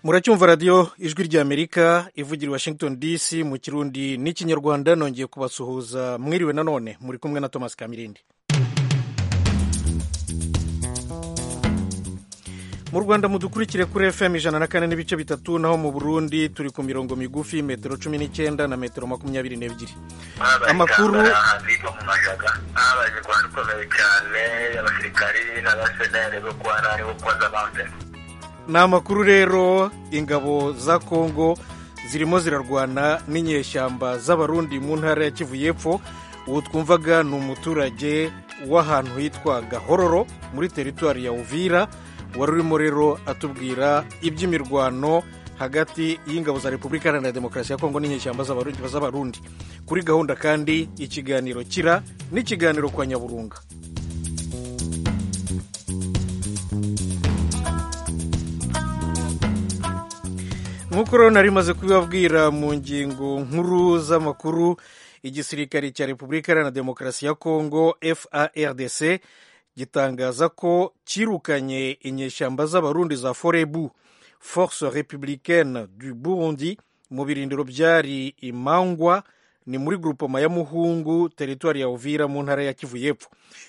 muracyumva radiyo ijwi ry'amerika ivugira i washington dc mu kirundi n'ikinyarwanda nongeye kubasuhuza mwiriwe nanone muri kumwe na thomas kamirindi mu rwanda mudukurikire kuri fm ijana na kane n'ibice bitatu naho mu burundi turi ku mirongo migufi metero cumi n'icyenda na metero makumyabiri n'ebyiri amakuru biga mu majaga habaye imirwano ikomeye cyane abasirikari n'abaseneri bo kwa nani bo kwa zabande ni amakuru rero ingabo za kongo zirimo zirarwana n'inyeshyamba z'abarundi mu ntara ya kivu y'epfo ubu twumvaga ni umuturage w'ahantu hitwa gahororo muri teritwari ya uvira wari urimo rero atubwira iby'imirwano hagati y'ingabo za repubulika iharanira demokarasi ya kongo n'inyeshyamba z'abarundi kuri gahunda kandi ikiganiro kira n'ikiganiro kwa nyaburunga nk'uko rero nari maze kubibabwira mu ngingo nkuru z'amakuru igisirikare cya repubulika iharanira demokarasi ya kongo fardc gitangaza ko cyirukanye inyeshyamba z'abarundi za forebu force républicaine du burundi mu birindiro byari imangwa ni muri grupoma ya muhungu teritwari ya uvira mu ntara ya kivu y'epfo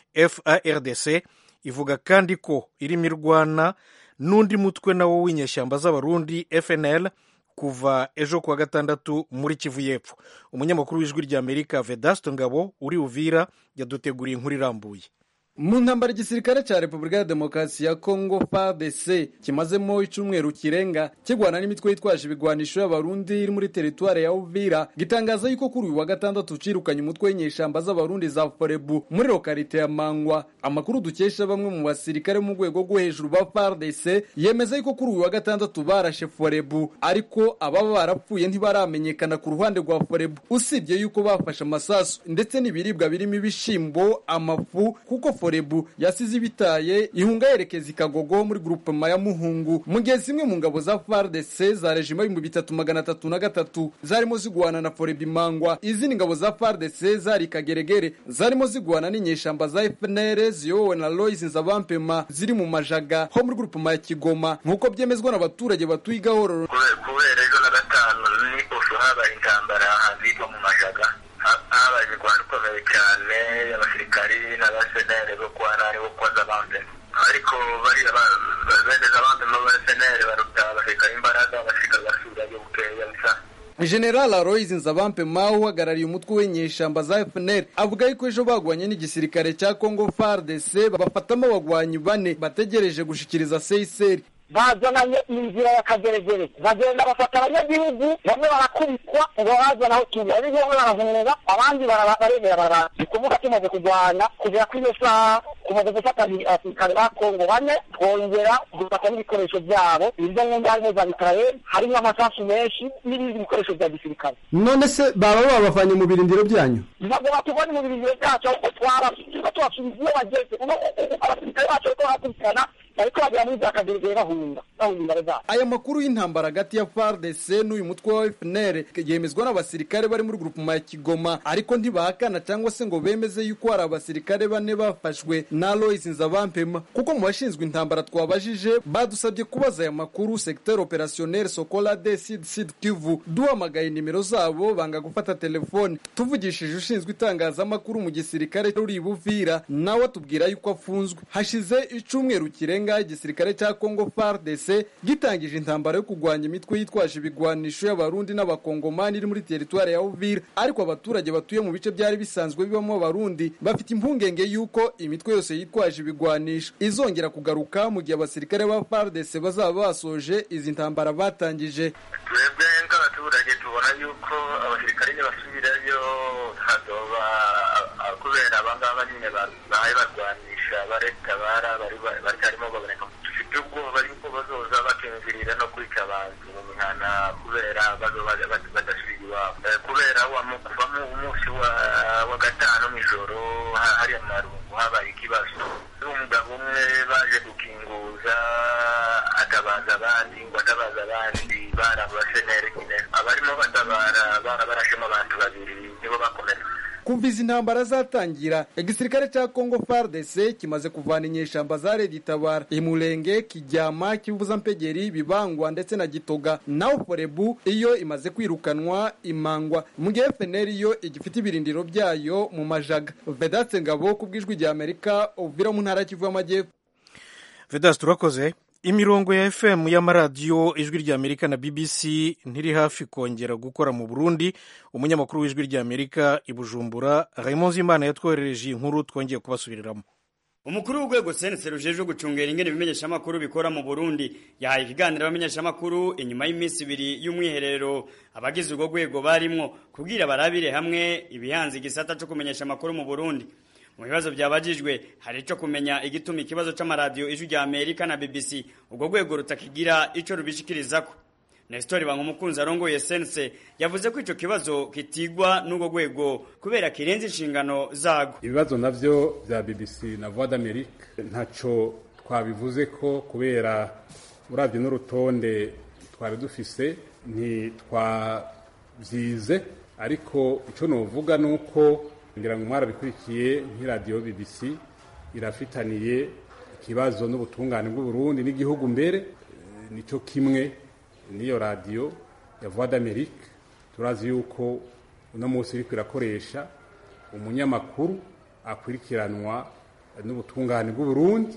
fardc ivuga kandi ko irimo irwana n'undi mutwe nawo w'inyeshyamba z'abarundi fnl kuva ejo kuwa gatandatu muri kivu y'epfo umunyamakuru w'ijwi ry'amerika vedasto ngabo uri uvira yaduteguriye inkuru irambuye mu ntambara igisirikare cya repubulika ya demokarasi ya kongo fardc kimazemo icyumweru kirenga kirwana n'imitwe yitwaje ibigwanisho y'abarundi iri muri teritwari ya uvira gitangaza yuko kuri uyu wa gatandatu cirukanye umutwe w'inyeshamba z'abarundi za forebu muri lokarite ya mangwa amakuru dukesha bamwe mu basirikare mu rwego rwo hejuru ba fardc yemeza yuko kuri uyu wa gatandatu barashe forebu ariko ababa barapfuye ntibaramenyekana ku ruhande rwa forebu usibye yuko bafashe amasasu ndetse n'ibiribwa birimo ibishimbo amafu kuko forebu yasize ibitaye ihunga yerekeza ikagogo muri grupema ya muhungu mu gihe zimwe mu ngabo za fardc za rejima y'ibihumbi bitatu magana atatu na gatatu zarimo zigwana na forebu imangwa izindi ngabo za fardc zari ikageregere zarimo zigwana n'inyeshamba za fnr ziyobowe na lois nzabampema ziri mu majaga ho muri grupema ya kigoma nk'uko byemezwa n'abaturage batuye igahororo kubera ejo na gatanu n'iposho habaye intambara ahitwa mu majaga habaye imirwano ikomeye cyane abasirikari n'abaseneri bo kwa nani bo kwa zabande ariko bariya bene zabande n'abaseneri baruta abasirikari imbaraga abasirikari basubirayo bukeya bisa general aloys nzabampema uhagarariye umutwe w'inyeshamba za fnr avuga yuko ejo bagwanye n'igisirikare cya congo fardc bafatamo abagwanyi bane bategereje gushikiriza seiseri bazananye inzira ya kageregere bagenda bafata abanyagihugu bamwe barakubitwa ngo bazana aho turi ari bamwe barahunga abandi baremera barara ni kuvuga tumaze kurwana kugera kuri iyo saha tumaze gufata abasirikare ba kongo bane twongera dufata n'ibikoresho byabo ibyo ngomba harimo za mikarayeri harimo amasasu menshi n'ibindi bikoresho bya gisirikare none se baba babavanye mu birindiro byanyu ntabwo batubona mu birindiro byacu ahubwo twabasubiza tubasubiza iyo bageze abasirikare bacu bariko barakurikirana ariko bagera muri za kageregere bahunga bahunga imbere zabo aya makuru y'intambara hagati ya fardc n'uyu mutwe wa fnr yemezwa n'abasirikare bari muri grupuma ya kigoma ariko ntibahakana cyangwa se ngo bemeze yuko hari abasirikare bane bafashwe na lois nzabampema kuko mu bashinzwe intambara twabajije badusabye kubaza aya makuru secteur opérationnel sokola de sid sid kivu duhamagaye nimero zabo banga gufata telefone tuvugishije ushinzwe itangazamakuru mu gisirikare uri buvira nawe atubwira yuko afunzwe hashize icumweru kirenga igisirikare cya congo fardc gitangije intambara yo kurwanya imitwe yitwaje ibigwanisho y'abarundi n'abakongomani iri muri teritwari ya uvira ariko abaturage batuye mu bice byari bisanzwe bibamo abarundi bafite impungenge y'uko imitwe yose yitwaje ibigwanisho izongera kugaruka mu gihe abasirikare ba fardc bazaba basoje izi ntambara batangije twebwe nk'abaturage tubona yuko abasirikare nibasubirayo hazoba kubera abangaba nyine bahaye barwanisha baretabara baracyarimo baboneka dufite ubwoba yuko bazoza bakinjirira no kwica abantu mu mihana kubera bazoba badasubira iwabo kubera kuva mu munsi wa gatanu mw'ijoro hari amarungu habaye ikibazo umugabo umwe baje gukinguza atabaza abandi ngo atabaza abandi bari abaseneri nyine abarimo batabara barabarashemo abantu babiri nibo bakomeretse kuva izi ntambara zatangira igisirikare cya kongo fardc kimaze kuvana inyeshamba za redi tabara imurenge kijyama kivuza mpegeri bibangwa ndetse na gitoga naho forebu iyo imaze kwirukanwa imangwa mu gihe fnr yo igifite ibirindiro byayo mu majaga vedatse ngabo ku bw'ijwi rya amerika uvira mu ntara y'kivu y'amajyepfo vedas turakoze imirongo ya fm y'amaradiyo ijwi rya amerika na bbc ntiri hafi kongera gukora mu burundi umunyamakuru w'ijwi rya amerika i bujumbura raymond zimana yatwoherereje inkuru twongeye kubasubiriramo umukuru w'urwego sense rujejwe gucungera ingene ibimenyeshamakuru bikora mu burundi yahaye ikiganiro abamenyeshamakuru inyuma y'iminsi ibiri y'umwiherero abagize urwo rwego barimwo kubwira barabire hamwe ibihanze igisata co kumenyesha amakuru mu burundi mu bibazo byabajijwe hari ico kumenya igituma ikibazo c'amaradiyo ijwi rya amerika na bbc urwo rwego rutakigira ico rubishikirizako Nestor Bankumukunzi arongoye sense yavuze ko ico kibazo kitigwa n'urwo rwego kubera kirenze inshingano zago ibibazo navyo vya BBC na Voix d'Amerique ntaco twabivuze ko kubera uravye n'urutonde twari dufise ntitwavyize ariko ico novuga nuko ngira ngo mwarabikurikiye nk'iradiyo BBC irafitaniye ikibazo n'ubutungane bw'uburundi n'igihugu mbere nico kimwe niyo radiyo ya voix d'amerique turazi yuko uno munsi iriko irakoresha umunyamakuru akurikiranwa n'ubutungane bw'uburundi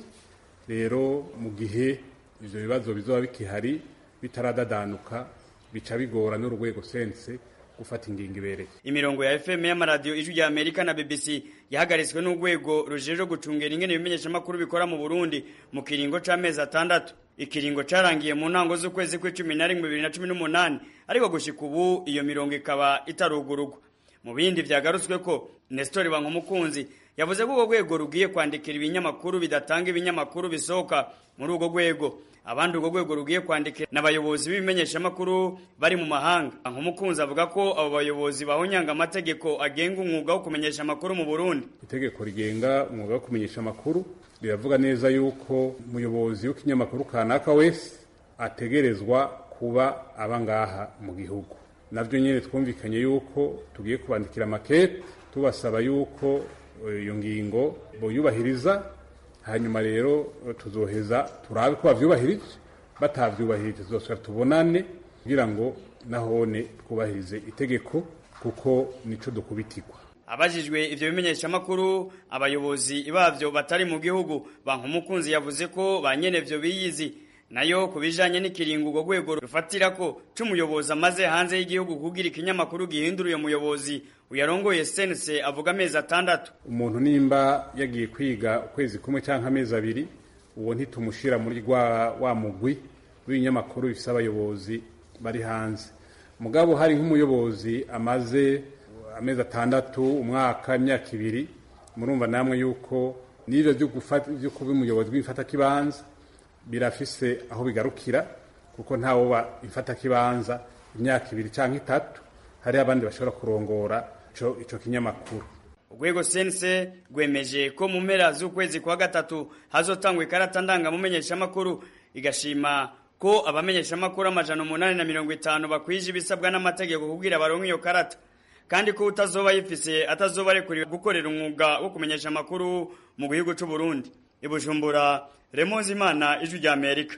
rero mu gihe ivyo bibazo bizoba bikihari bitaradadanuka bica bigora n'urwego sense gufata ingingo ibereye imirongo ya FM y'amaradiyo ijwi rya Amerika na BBC yahagaritswe n'urwego rujejwe gucungera ingene ibimenyeshamakuru bikora mu Burundi mu kiringo c'amezi atandatu ikiringo carangiye mu ntango z'ukwezi kw'icumi na rimwe bibiri na cumi n'umunani ariko gushika ubu iyo mirongo ikaba itarugurugwa mu bindi vyagarutswe ko Nestor Bankumukunzi yavuze ko urwo rwego rugiye kwandikira ibinyamakuru bidatanga ibinyamakuru bisohoka muri urwo rwego abandi urwo rwego rugiye kwandikira n'abayobozi b'ibimenyeshamakuru bari mu mahanga nk'umukunzi avuga ko abo bayobozi bahonyanga amategeko agenga umwuga wo kumenyesha amakuru mu Burundi itegeko rigenga umwuga wo kumenyesha amakuru riravuga neza yuko umuyobozi w'ikinyamakuru kanaka wese ategerezwa kuba aba ngaha mu gihugu nabyo nyine twumvikanye yuko tugiye kubandikira makete tubasaba yuko iyo ngingo boyubahiriza hanyuma rero tuzoheza turabe ko bavyubahirije batavyubahirije tuzosubira tubonane kugira ngo nahone twubahirize itegeko kuko nico dukubitirwa abajijwe ivyo bimenyeshamakuru abayobozi bavyo batari mu gihugu bankumukunzi yavuze ko banyenevyo biyizi nayo kubijanye n'ikiringo urwo rwego rufatira ko c'umuyobozi amaze hanze y'igihugu kugira ikinyamakuru gihindura uyo muyobozi uyarongoye sense avuga amezi atandatu umuntu nimba yagiye kwiga ukwezi kumwe canke amezi abiri uwo ntitumushira muri rwa wa mugwi w'ibinyamakuru bifise abayobozi bari hanze mugabo hari nk'umuyobozi amaze amezi atandatu umwaka imyaka ibiri murumva namwe yuko n'ivyo vyo kuba umuyobozi w'imfatakibanza birafise aho bigarukira kuko ntawoba imfatakibanza imyaka ibiri canke itatu hariho abandi bashobora kurongora ico ico kinyamakuru urwego sense rwemeje ko mu mpera z'ukwezi kwa gatatu hazotangwa ikarata ndangamumenyeshamakuru igashima ko abamenyeshamakuru amajana umunani na mirongo itanu bakwije ibisabwa n'amategeko kugira baronke iyo karata kandi ko utazoba yifise atazoba arekuriwe gukorera umwuga wo kumenyesha amakuru mu gihugu c'u Burundi ibujumbura Remonzi Imana ijwi rya Amerika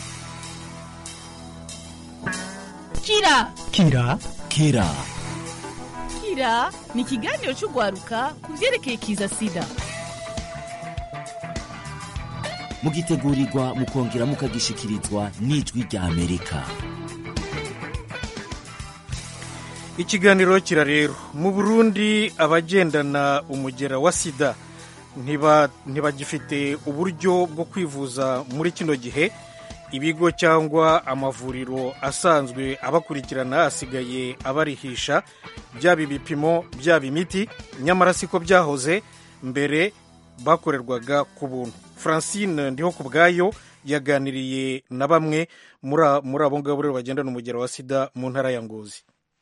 kira kira kira kira ni ikiganiro cy'urwaruka ku byerekeye kiza sida mugitegurirwa mukongera mukagishikirizwa n'ijwi rya amerika ikiganiro kira rero mu burundi abagendana umugera wa sida ntibagifite uburyo bwo kwivuza muri kino gihe ibigo cyangwa amavuriro asanzwe abakurikirana asigaye abarihisha byaba ibipimo byaba imiti nyamara siko byahoze mbere bakorerwaga ku buntu francine ndiho ku bwayo yaganiriye na bamwe muri abo ngabo rero bagendana umugero wa sida mu ntara ya ngozi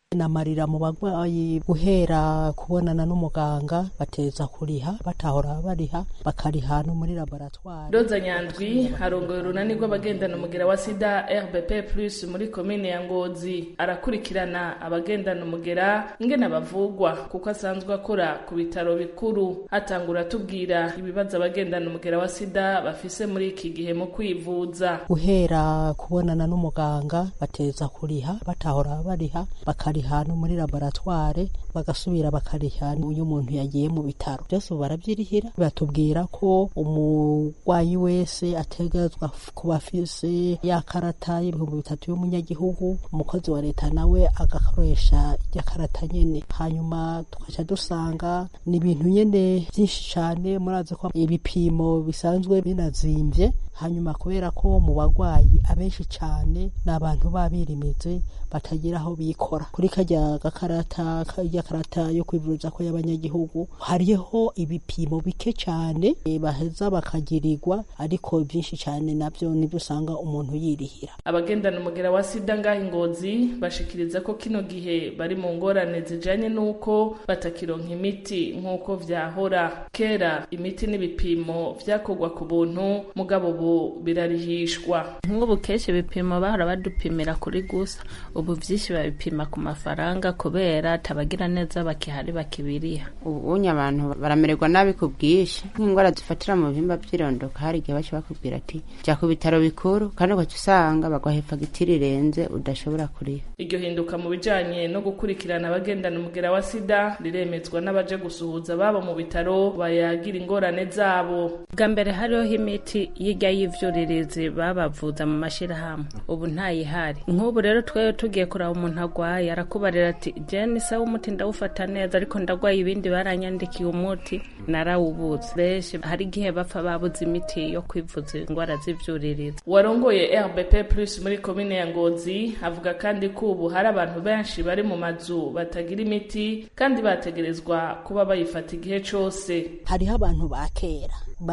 namarira mu bagwayi guhera kubonana n'umuganga bateza kuriha batahora bariha bakariha no muri laboratwari Roza Nyandwi arongoye urunani rw'abagendana umugera wa sida RBP plus muri komine ya Ngozi arakurikirana abagendana umugera ingene bavugwa kuko asanzwe akora ku bitaro bikuru atangura atubwira ibibazo abagendana umugera wa sida bafise muri iki gihe mu kwivuza guhera kubonana n'umuganga bateza kuriha batahora bariha bakariha no muri laboratware bagasubira bakariha iyo umuntu yagiye mu bitaro byose ubu barabyirihira batubwira ko umurwayi wese ategetswa kuba afise ya karata y'ibihumbi bitatu y'umunyagihugu umukozi wa leta nawe agakoresha irya karata nyene hanyuma tugaca dusanga ni ibintu nyene byinshi cane murazi ko ibipimo bisanzwe binazimvye hanyuma kubera ko mu bagwayi abenshi cane ni abantu babirimize batagira aho bikora kuri karya gakarata karya karata yo kwivuza ko y'abanyagihugu hariho ibipimo bike cane e, baheza bakagirirwa ariko byinshi cane navyo nibyo usanga umuntu yirihira abagendana umugera wa sida ngaho ingozi bashikiriza ko kino gihe bari mu ngorane zijanye n'uko batakironka imiti nk'uko vyahora kera imiti n'ibipimo vyakorwa ku buntu mugabo ubu birarihishwa nk'ubu kenshi ibipimo bahora badupimira kuri gusa ubu vyinshi babipima ku mafaranga kubera tabagira neza bakihari bakibiriha ubunye abantu baramererwa nabi ku bwinshi nk'indwara zifatira mu bihimba by'irondoka hari igihe baca bakubwira ati jya ku bitaro bikuru kandi ugaca usanga baguha fagitire irenze udashobora kuriha iryo hinduka mu bijanye no gukurikirana abagendana umugera wa sida riremezwa n'abaje gusuhuza babo mu bitaro bayagira ingorane zabo bwa mbere hariho imiti y'irya y'ivyuririzi babavuza mu mashirahamwe ubu ntayihari nk'ubu rero twewe tugiye kuraba umuntu agwaye arakubarira ati jeni sawa umuti ndawufata neza ariko ndagwaye ibindi baranyandikiye umuti narawubuze benshi hari igihe bapfa babuze imiti yo kwivuza indwara z'ivyuririzi warongoye rbp plus muri komine ya ngozi avuga kandi ko ubu hari abantu benshi bari mu mazu batagira imiti kandi bategerezwa kuba bayifata igihe cose hariho abantu ba kera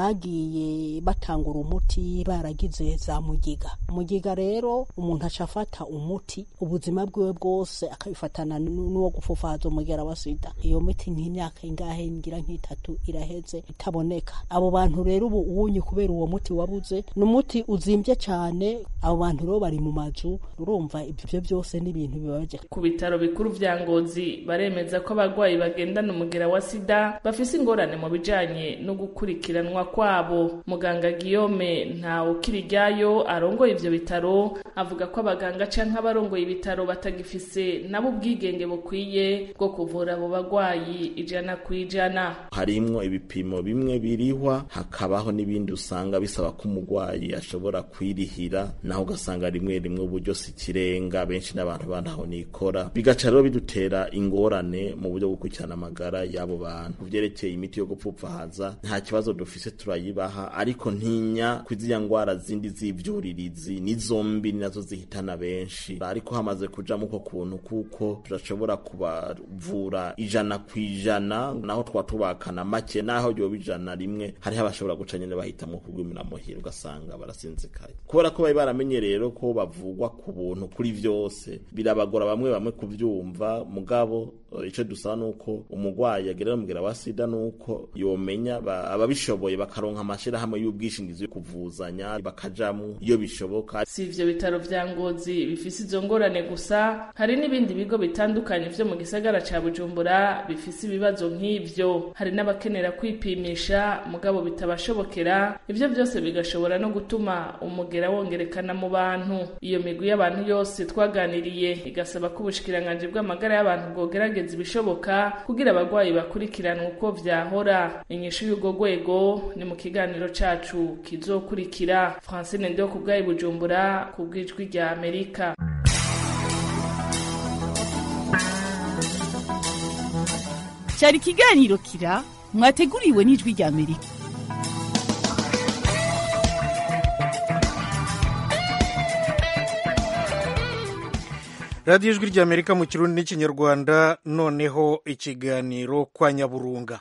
bagiye batangura umuti baragize za mugiga mugiga rero umuntu aca afata umuti ubuzima bwiwe bwose akabifatana n'uwo gufufaza umugera wa sida iyo miti nk'imyaka ingahe ngira nk'itatu iraheze itaboneka abo bantu rero ubu uwunye kubera uwo muti wabuze ni umuti uzimbye cyane abo bantu rero bari mu mazu urumva ibyo byose ni ibintu bibabaje ku bitaro bikuru vya ngozi baremeza ko abarwayi bagendana umugera wa sida bafise ingorane mu bijanye no gukurikiranwa kwabo muganga Guillaume ntawe ukirijyayo arongoye ivyo bitaro avuga ko abaganga canke abarongoye ibitaro batagifise nabo ubwigenge bukwiye bwo kuvura abo bagwayi ijana ku ijana harimwo ibipimo bimwe birihwa hakabaho n'ibindi usanga bisaba ko umurwayi ashobora kwirihira naho ugasanga rimwe rimwe uburyo si kirenga benshi n'abantu bantaho nikora bigaca rero bidutera ingorane mu buryo bwo gukurikirana amagara y'abo bantu vyerekeye imiti yo gupfupfahaza nta kibazo dufise turayibaha ariko ntinya kwiziriya ngwara zindi z'ivyuririzi n'izombi ni nazo zihitana benshi ariko hamaze kujamo uko kuntu kuko turashobora kubavura ijana ku ijana naho twa tubakana make naho yoba ijana rimwe hariho abashobora guca nyene bahitamwo kugwimira muhira ugasanga barasinzikaye kubera ko bari baramenye rero ko bavugwa ku buntu kuri vyose birabagora bamwe bamwe kuvyumva mugabo ico dusaba nuko umugwayi agerera umugera wa sida nuko yomenya ababishoboye bakaronka amashirahamwe y'ubwishingizi yo kuvuzanya bakajamwo iyo bishoboka si ivyo bitaro vya ngozi bifise izo ngorane gusa hari n'ibindi bigo bitandukanye vyo mu gisagara ca bujumbura bifise ibibazo nk'ivyo hari n'abakenera kwipimisha mugabo bitabashobokera ivyo vyose bigashobora no gutuma umugera wongerekana mu bantu iyo migwi y'abantu yose twaganiriye igasaba ko ubushikiranganji bw'amagara y'abantu bwogerageza ibishoboka kugira abagwayi bakurikiranwa uko vyahora inyishu y'urwo rwego ni mu kiganiro cacu kizokurikira francine ndio ku bwayi bujumbura ku bw'ijwi rya amerika cyari ikiganiro kira mwateguriwe n'ijwi rya amerika radiyo ijwi rya amerika mu kirundi n'ikinyarwanda noneho ikiganiro kwa nyaburunga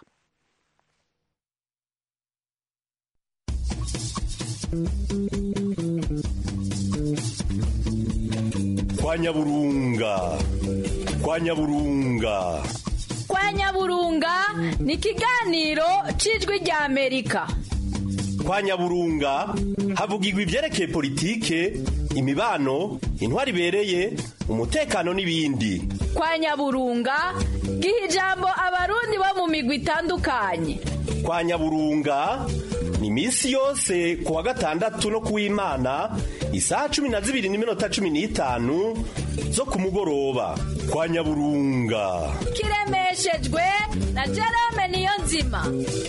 kwa nyaburunga kwa nyaburunga kwa nyaburunga ni ikiganiro cy'ijwi rya amerika kwa nyaburunga havugirwa ibyerekeye politike imibano intwari ibereye umutekano n'ibindi kwa nyaburunga giha ijambo abarundi bo mu migwi itandukanye kwa nyaburunga ni iminsi yose ku wa gatandatu no kuw'imana isaha cumi na zibiri n'iminota cumi n'itanu zo ku mugoroba kwa nyaburunga kiremeshejwe na jerome niyo nzima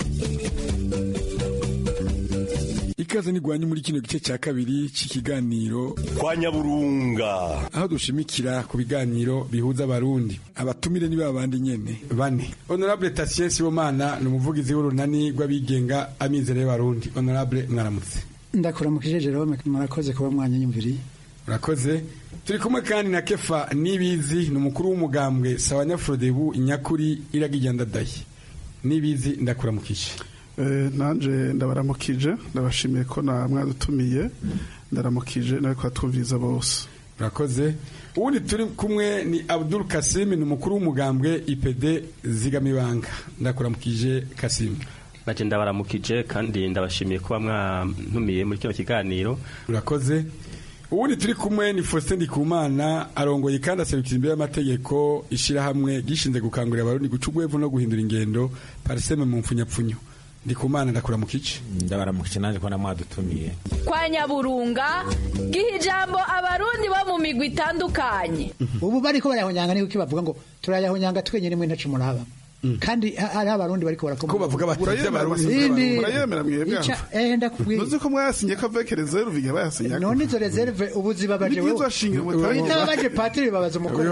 ikaze nigwanye muri kino gice cya kabiri cy'ikiganiro kwa nyaburunga aho dushimikira ku biganiro bihuza abarundi abatumire ni babandi nyene bane honorable Tatien Sibomana ni umuvugizi w'urunani rw'abigenga amizero y'abarundi honorable mwaramutse ndakuramukije Jerome murakoze kuba mwanyanyumviriye urakoze turi kumwe kandi na kefa nibizi ni umukuru w'umugambwe sawanyafrodebu inyakuri iragijyandadaye nibizi ndakuramukije nanjye ndabaramukije ndabashimiye ko na mwadutumiye ndaramukije nawe twumviriza bose urakoze ubundi turi kumwe ni abdul kasim ni umukuru w'umugambwe ipd zigamibanga ndakuramukije kasim naje ndabaramukije kandi ndabashimiye kuba mwantumiye muri kino kiganiro urakoze ubundi turi kumwe ni Faustin Ndikumana arongoye kandi aserukira imbere y'amategeko ishyirahamwe gishinze gukangurira abarundi guca urwevu no guhindura ingendo pariseme mu mfunyapfunyo ndikumana ndakura mu kici ndabaramukije naje ko namwadutumiye kwa nyaburunga giha ijambo abarundi bo mu migwi itandukanye ubu bariko barayahonyanga niko kibavuga ngo turayahonyanga twenyine mwe ntacu muraba kandi hari abarundi bariko barakoma ko bavuga bati abarundi murayemera mwebwe eh ndakubwiye nuzi ko mwayasinye ko avec reserve igihe bayasinye none izo reserve ubu zibabaje wewe nibyo shingiro mutari itababaje patiri babaza umukuru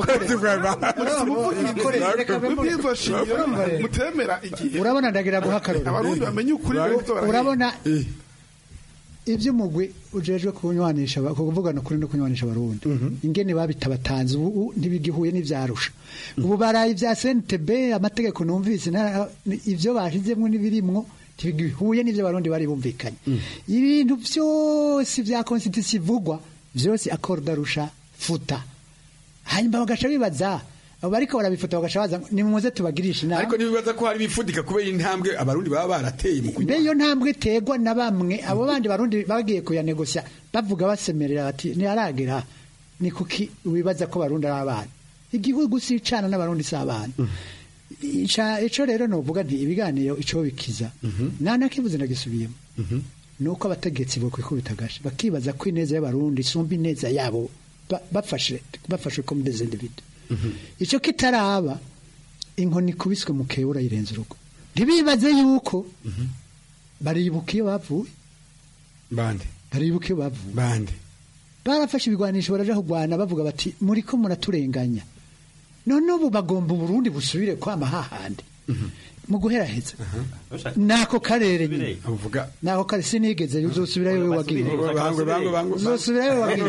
nibyo shingiro mutemera igihe urabona ndagira guhakarura abarundi bamenye ukuri urabona iby'umugwi ujejwe kunywanisha kuvugana ukuri no kunywanisha abarundi ingene babitabatanze ubu ntibigihuye n'ivyarusha ubu baraye ibya CNTB amategeko numvise ivyo bashizemwo n'ibirimwo ntibigihuye n'ivyo abarundi bari bumvikanye ibintu vyose vya constitution ivugwa vyose accord arusha futa hanyuma bagaca bibaza abo bariko barabifata bagaca baza nimuze tubagirisha inama ariko nibibaza ko hari bifudika kubera intambwe abarundi baba barateye mu kunywa iyo ntambwe tegwa na bamwe abo bandi barundi bagiye kuyanegosya bavuga basemerera bati ntiharagera ni kuki wibaza ko barundi ari abana igihugu si icana n'abarundi si abana ico rero novuga nti ibiganiro ico bikiza nta nakibuze ndagisubiyemo nuko abategetsi bokwikubita agashi bakibaza ko ineza y'abarundi isumba ineza yabo bafashe bafashwe comme des individus icyo kitaraba inkoni ikubiswe mu kebura yirenze urugo ntibibaze yuko baribuka iyo bavuye bande baribuka iyo bavuye bande barafashe ibigwanisho baraja kurwana bavuga bati muri ko muraturenganya none ubu bagomba uburundi busubire kwama hahandi mu guheraheza nako karere nyine uvuga nako kare sinigeze uzosubirayo wewe wagiye uzosubirayo wagiye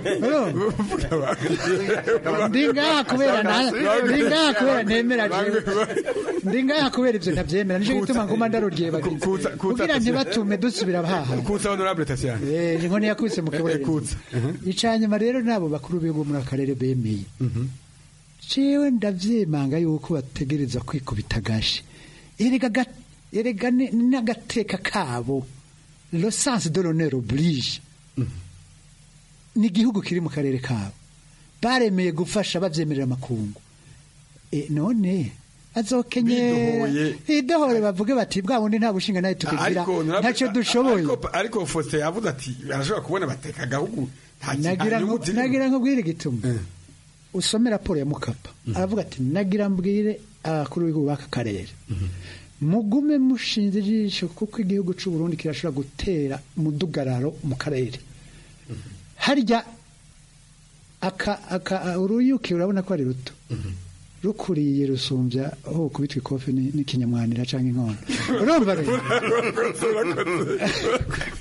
ndi ngaha kubera ndi ngaha kubera nemera jewe ndi ngaha kubera ivyo ntavyemera nico gituma nguma ndarodiye bagize kugira ntibatume dusubira haha kutsa honorable Tatiana eh inkoni yakubise mu kibore kutsa icanyuma rero nabo bakuru b'ibihugu muri akarere bemeye jewe ndavyemanga yuko bategereza kwikubita agashi erega erega n'agateka kabo le sens de l'honneur oblige ni igihugu kiri mu karere kabo baremeye gufasha babyemerera amakungu e, none azokenye idohore bavuge bati bwa bundi nta bushinga nayo tukigira ntacyo dushoboye ariko Faustin yavuze ati arashobora kubona bateka agahugu nagira nkubwire igituma usome raporo ya mukapa aravuga ati nagira mbwire abakuru b'igihugu b'aka karere mugume mushinze ijisho kuko igihugu cy'u Burundi kirashobora gutera umudugararo mu karere harya aka aka uruyuki urabona ko ari ruto rukuriye rusumbya aho kubitwa ikofi n'ikinyamwanira cyangwa inkono urumva rero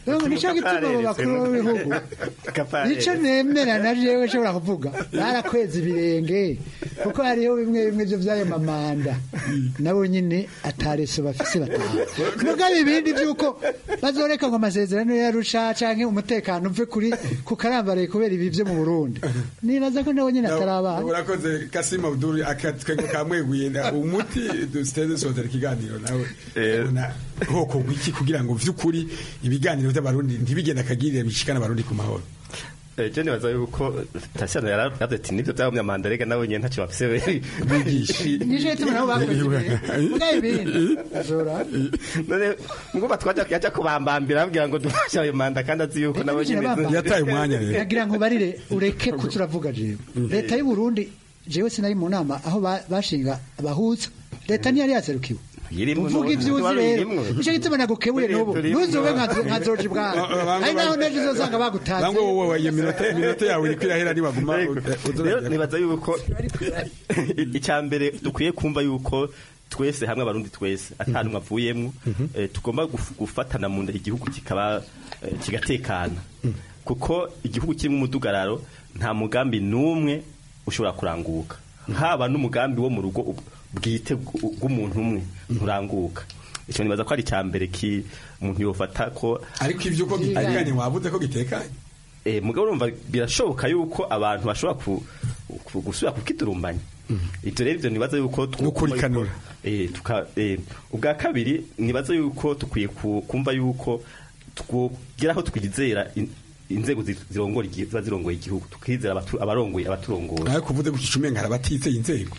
Rero nicyo gituma abo bakuru b'ibihugu nicyo nemera na jewe nshobora kuvuga barakweza ibirenge kuko hariho bimwe bimwe byo by'ayo mamanda nabo nyine atareso bafise bataha mugabe ibindi by'uko bazoreka ngo amasezerano yarusha canke umutekano uve kuri ku karambaraye kubera ibi byo mu Burundi nibaza ko nabo nyine atarabana urakoze kasima abdul akatwengo kamweguye nda- umuti dusiteze sozera ikiganiro nawe ubona hoko gwiki kugira ngo vy'ukuri ibiganiro by'abarundi ntibigenda akagirira bishikana abarundi ku mahoro je nibaza yuko tasiyano yaravuze ati nibyo by'abanyamanda rega nawe nyine ntacyo bafise bigisha nicyo gituma nabo bakweza ibirenge mugabe ibindi azora none ngumva twaja yaja kubambambira abwira ngo dufashe ayo manda kandi azi yuko nabo nyine yagira ngo barire ureke ko turavuga jewe leta y'u Burundi jewe sinari mu nama aho ba- bashinga abahuza leta ntiyari yaserukiwe uvuga ibyo uzi rero nicyo gituma nagukebuye n'ubu ntuzube nka- nka George Bwana ari naho nejo uzosanga bagutaze bangwe wowe iyo minota minota yawe iriko irahera nibaguma rero nibaza yuko icya mbere dukwiye kumva yuko twese hamwe abarundi twese atanumwe avuyemwo eh, tugomba guf- gufatana mu nda igihugu kikaba eh, kigatekana kuko igihugu kirimo umudugararo nta mugambi n'umwe ushobora kuranguka haba n'umugambi wo mu rugo ub- bwite bw- bw'umuntu umwe nturanguka icyo nibaza ko ari icya mbere ki umuntu yofata ko ariko ivyo uko gitekanye wavuze ko gitekanye eh mugabo urumva birashoboka yuko abantu bashobora ku, ku, gusubira kukidurumbanya ibyo rero ibyo nibaza yuko Gukurikanura. eh tuka eh ubwa kabiri nibaza yuko tukwiye ku- kumva yuko twogeraho twizera in- inzego zi- zirongora igihe ziba zirongoye igihugu tukizera abatu- abarongoye abaturongoye ariko uvuze gutyo umenga arabatizeye inzego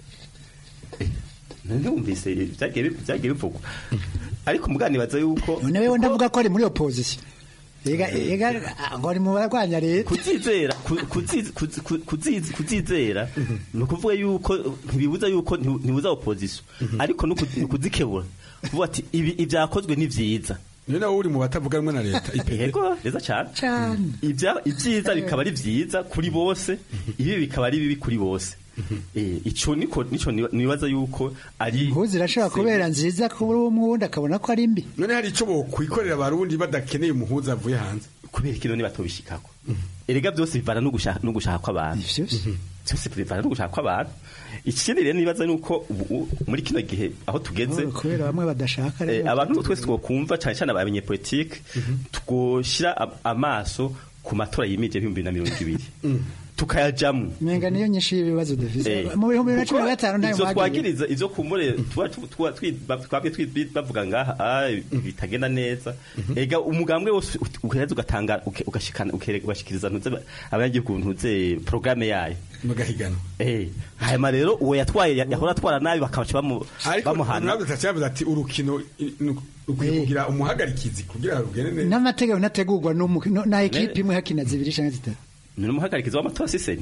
ntumvise byagiye bi- byagiye bivugwa ariko mugabo nibaza yuko none wewe ndavuga ko ari muri opposition Ega ega ngo ari mu barwanya leta kuzizera ku- kuziz- kuzi- ku- kuziz- kuzizera ni ukuvuga yuko ntibibuza yuko nti- ntibuza opposition ariko no kuzi- kuzikebura kuvuga ati ibi ibyakozwe ni vyiza niyo nawe uri mu batavuga rumwe na leta yego neza cyane cyane ibya ibyiza bikaba ari vyiza kuri bose ibi bikaba ari bibi kuri bose eh ico niko nico niba- nibaza yuko ari impuzu irashobora kubera nziza kuri umwe wundi akabona ko ari mbi none hari ico bokwikorera abarundi badakeneye umuhuza avuye hanze kubera ikino nibatobishikako erega byose bivana no gushaka no gushaka kw'abantu byose bivana no gushaka kw'abantu ikindi rero nibaza nuko ubu- u- muri kino gihe aho tugeze kubera bamwe badashaka eh, rero abantu twese twokumva cyane cyane abanyepolitike twoshira am- amaso ku matora yimije y'ibihumbi bibiri na mirongo ibiri tukayajamwo menga niyo nyinshi y'ibibazo dufise Eh, mu bihumbi bibiri na cumi na gatanu ntayo ivyo mwagiye twagiriza ivyo kumbure tuba tu- tuba twi- ba- twabwe twi- bavuga ngaha ah, bitagenda neza ega umugambwe wose ut- ugereza ugatanga uke- ugashikana ukere- ugashikiriza ntuze ba- abanyagihugu ntuze programme yayo bagahigana eh hanyuma rero uwo yatwaye ya- yahora atwara nabi bakabaca bamu- ariko bamuhana nabwo tacyavuze ati urukino i- nu- rukwiye kugira umuhagarikizi kugira rugende neza n'amategeko ntategurwa n'umu- no- na ekipe imwe hakina zibiri canke zitatu ni umuhagarikizi w'amatora siseni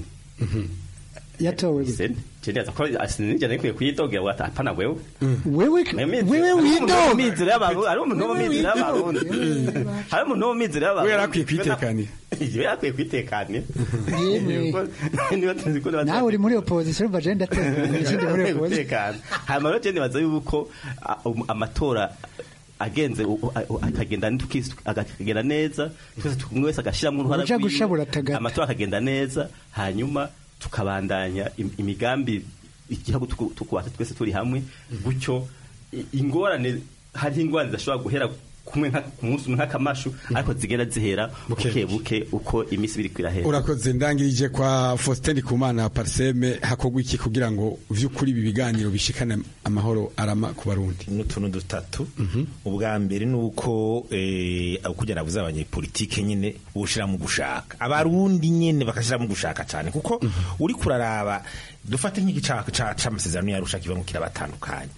yatowe siseni je ndaza ko asinije nikwiye kuyidogera wata apana wewe wewe wewe widoga mizero y'abarundi ari umuntu wo mizero y'abarundi hari umuntu wo mizero y'abarundi we yarakwiye kwitekanira iyo yakwiye kwitekanira Yemwe. niba tuzi ko niba nawe uri muri opposition umva je ndatekana ikindi muri opposition umutekano hanyuma rero je nibaza yuko a- um- amatora agenze u- u- a- akagenda tukisi- akagenda neza twese tu- umwe wese agashyiramo uruhara Uja rwiwe, gushabura atagata. amatora akagenda neza hanyuma tukabandanya im- imigambi igihugu tuku- tukubata twese turi hamwe gutyo i- ingorane hari ingorane zidashobora guhera kumwe nka- ku munsi umwe nk'akamashu ariko zigenda zihera buke buke uko iminsi ibiri kwirahera urakoze ndangirije kwa Faustin Kumana Parseme hakogwa iki kugira ngo vy'ukuri ibi biganiro bishikane amahoro arama ku barundi n'utuntu dutatu ubwa mbere ni uko eh, kugira navuze abanyepolitike nyine ushira mu gushaka abarundi nyine bakashira mu gushaka cyane kuko uri kuraraba dufate nk'igica ca- c'amasezerano yarusha kiva mu kirabatandukanye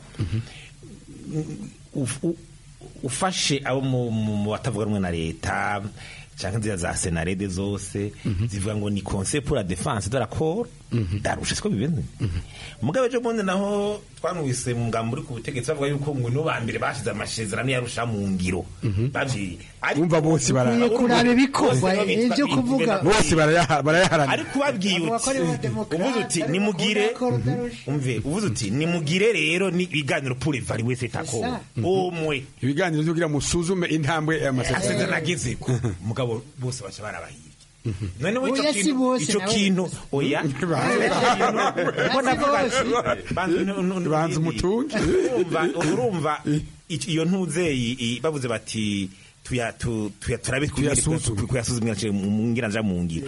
Uf- u- ufashe abo mu- mu mu batavuga rumwe na leta cyangwa inzira za senarede zose zivuga ngo ni conseil pour la défense de la corps darusha siko bimeze mugabe ejo bundi naho twanwise mu ngambo uri ku butegetsi bavuga yuko ngo nibo ba mbere bashize amasezerano yarusha mu ngiro bavyi Umva bose bara- Ukwiye kuraba ibikorwa, ibyo kuvuga. bose barayaha- barayaharanira ariko ubabwiye uti uvuze uti nimugire umve uvuze uti nimugire rero ni ibiganiro pour evaluer cet accord umwe ibiganiro biganiro byo kugira musuzume intambwe amasezerano agezeko mugabo bose baca barabahirya none we Oya, si bose, ico nawe. kintu oya banza umutungi urumva urumva ic- iyo ntuzeyi i- bavuze bati tuya tu- tuya turabe Tuyasuzume. kuyasuzumira mu ngira nja mu ngira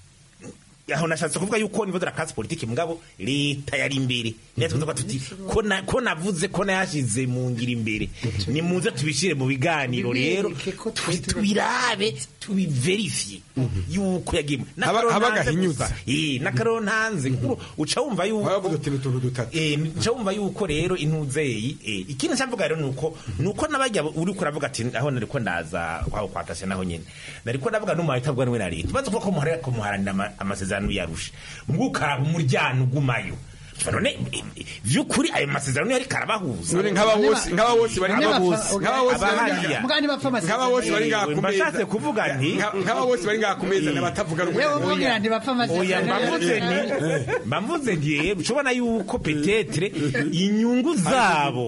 aho nashatse kuvuga yuko nibo darakazi politiki mugabo leta yari imbere niyo tuvuga tuti ko na- ko navuze ko nayashize mu ngira imbere ni muze tubishire mu biganiro rero tubi- tubirabe tubiverifye yuko yagiye Haba- haba agahinyuza. n'akaroro ntanze kuko uca wumva yuko Eh, nca wumva yuko rero intuzeyi eh, ikindi ncavuga rero nuko nuko nabajya uri kuravuga ati aho nariko ndaza aho kwatashe naho nyene nariko ndavuga n'umuntu itabwa n'we na leta bazi ko muharira ko muharanira ama- amasezerano yarusha mbukaraba umuryango ugumayo none eh, eh, vy'ukuri ayo masezerano yari karabahuza None nk'aba bose- nk'aba bose bari Aba ngaha- bose, nk'aba bose bari aba ngaha- hariya. Mugani bapfa amasezerano. nk'aba bose bari ngaha ku meza mbashatse kuvuga nti Nka- nk'aba bose bari ngaha ku meza n'abatavuga rumwe Yewe umubwira nti bapfa oya amasezerano. mbavuze ni mbavuze nti rero ushobona yuko petetre inyungu zabo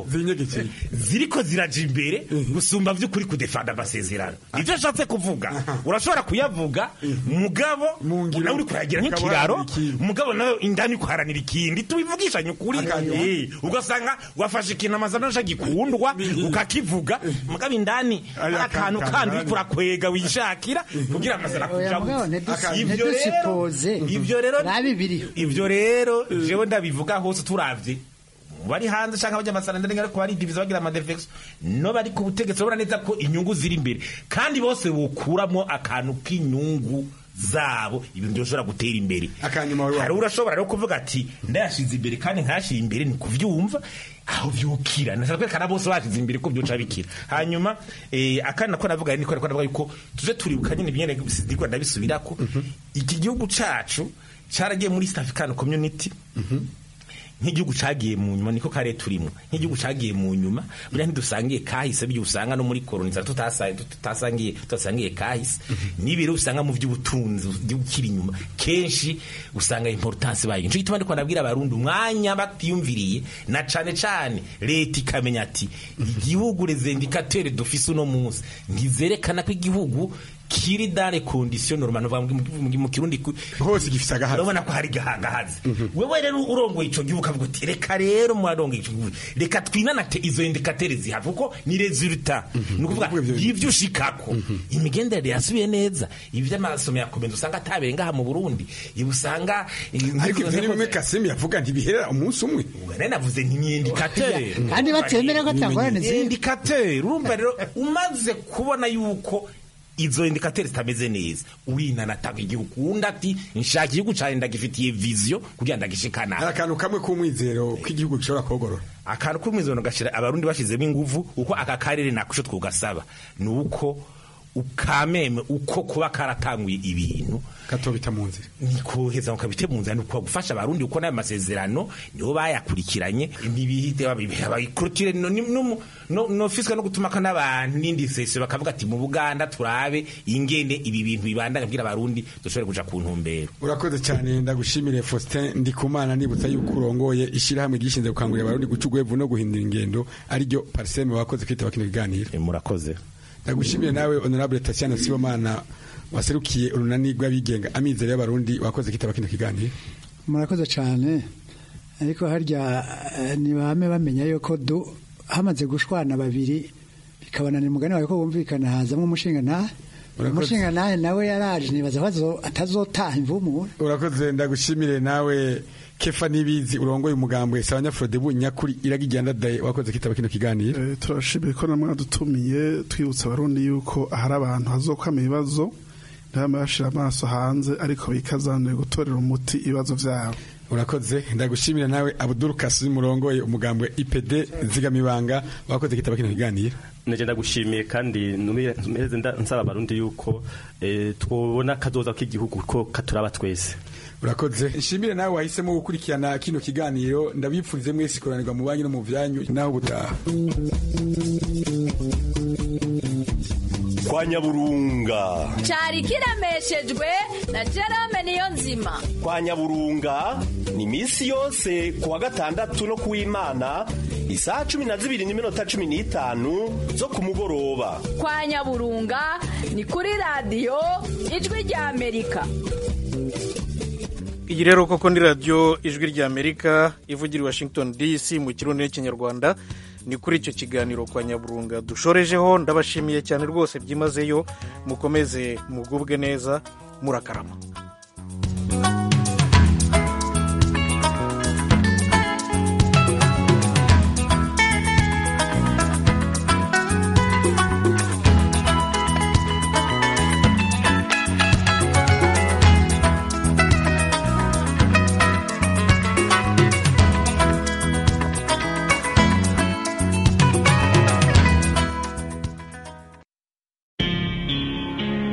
ziriko ziraja imbere gusumba vy'ukuri kudefanda amasezerano ivyo ashatse kuvuga urashobora kuyavuga mugabo nawe uri kuyagira nk'ikiraro mugabo nawe indani kuharanira ikindi tubivugishanye ukuri Eh, ugasanga wafashe ikintu amazana aje gikundwa ukakivuga mugabo indani hari akantu kandi uri kurakwega wishakira kugira amasezerano Oya, akuja mugabo, gusa. ntidusi- Ivyo rero- ntidusipoze. ivyo rero Nabi biriho. ivyo rero jewe ndabivuga hose turavye bari hanze canke abajya amasaranda ndenge ariko bari divize bagira amadefex no bari ku butegetsi urabona neza ko inyungu ziri imbere kandi bose bokuramo akantu k'inyungu zabo ibintu byoshobora gutera imbere hari urashobora rero kuvuga ati ndayashize imbere kandi nkayashira imbere ni kuvyumva aho vyukira nashaka kwerekana bose bashize imbere ko byoca bikira hanyuma eh, akandi nako navuga ni ko navuga yuko tuje turibuka nyine binyene ndiko ndabisubirako iki gihugu cacu caragiye muri East African Community nk'igihugu cagiye mu nyuma niko kare turimo nk'igihugu cagiye mu nyuma buriya ntidusangiye kahise byo usanga no muri kolonizara tutasangiye tutasangiye tutasangiye kahise n'ibiro usanga mu by'ubutunzi igihugu kiri inyuma kenshi usanga importance bayo nico gituma ndiko nabwira abarundi umwanya batiyumviriye na cane cane leta ikamenya ati igihugu les indicateurs dufise uno munsi ntizerekana ko igihugu kiri dare condition normal no mu kirundi hose gifise agahazi urabona ko hari gahagahazi wewe rero urongoye ico gihugu kavuga uti reka rero mwarongoye ico gihugu reka twinanate izo indicateurs zihava kuko ni resultat ni ukuvuga y'ivyo ushikako imigenderanire yasubiye neza ivy'amasomo yakomenza usanga atabere ngaha mu Burundi ibi usanga ariko ivyo ni bimwe Kasimi yavuga ntibiherera umunsi umwe nari navuze nti ni indicateur Kandi batemera ko atangorane ziri. indicateur urumva rero umaze kubona yuko izo indicateurs zitameze neza urinanatanga igihugu undi ati nshaka igihugu cane ndagifitiye vision kugira ndagishikana hari akantu kamwe k'umwizero k'igihugu gishobora kogorora akantu k'umwizero gashira abarundi bashizemo inguvu uko aka karere nakusho twugasaba ni uko ukameme uko kuba karatanguye ibintu katobita mu nzira ni koheza ukabite mu nzira ni uko gufasha abarundi uko n'ayo masezerano nibo bayakurikiranye ntibihite bayikurikire no no no no fisika no gutuma ko n'abantu n'indi sesio bakavuga ati mu Buganda turabe ingene ibi bintu bibandanya kugira abarundi dushobore kuja ku ntumbero urakoze cyane ndagushimire Faustin Ndikumana nibutsa yuko urongoye ishirahamwe gishinze gukangurira abarundi guca ugwevu no guhindura ingendo ariryo Parseme wakoze kwitaba kino kiganiro murakoze ndagushimire nawe honorable Tatiana Sibomana waserukiye urunani rw'abigenga amizero y'abarundi wakoze kitaba kino kiganiro murakoze cyane ariko harya ntibame bamenya yuko hamaze gushwana babiri bikabananira umugani wawe ko bumvikana hazamo umushinga ntahe umushinga nawe nawe yaraje nibaza ko atazotaha imvumure urakoze ndagushimire nawe kefa nibizi urongoye umugambwe sabanyafrode bu nyakuri iragijyanda daye wakoze kitaba kino kiganiro turashimira ko namwe adutumiye twibutsa abarundi yuko ahari abantu hazokwama ibibazo ntibame bashira amaso hanze ariko bikazanire gutorera umuti ibibazo vyabo urakoze ndagushimira nawe Abdul Kasim murongoye umugambwe IPD zigamibanga wakoze kitaba kino kiganiro neje ndagushimiye kandi numeze nsaba abarundi yuko twobona kazoza k'igihugu ko katuraba twese urakoze nshimire nawe wahisemo gukurikirana kino kiganiro ndabipfurize mwese ikoranirwa mu banki no mu byanyu naho ubutaha kwa nyaburunga cyari kiremeshejwe na Jerome niyo nzima kwa nyaburunga ni misi yose kuwa gatandatu no kuw'imana isaha cumi na zibiri n'iminota cumi n'itanu zo ku mugoroba kwa nyaburunga ni kuri radiyo ijwi rya amerika iyi rero koko ni radiyo ijwi rya amerika ivugira i washington dc mu kirundi n'ikinyarwanda ni kuri icyo kiganiro kwa nyaburunga dushorejeho ndabashimiye cyane rwose byimazeyo mukomeze mugubwe neza murakarama